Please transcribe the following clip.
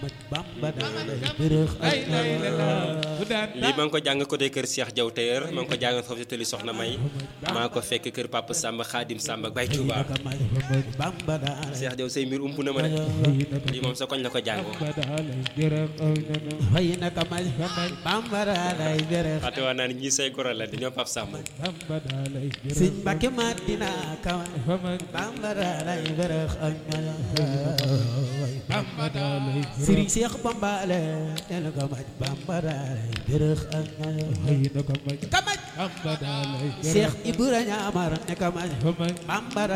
lii maa ngi ko jàng côté kër Cheikh Diaw Tailleur maa ngi ko jàng foofu ci tëli Soxna May maa ko fekk kër Papa Samba Khadim Samba Baye Touba Cheikh Diaw say mbir ump na ma de lii moom sa koñ la ko jàngoo xate waa naa ni ñii say goro la dañoo Papa Samba Sëñ Mbàkke Madina kawa bambara lay bërëx ak Sëriñ Seex Bamba la teel ko maj bambara lay bërëx ak kamaj Seex Ibrahima Amar ne kamaj bambara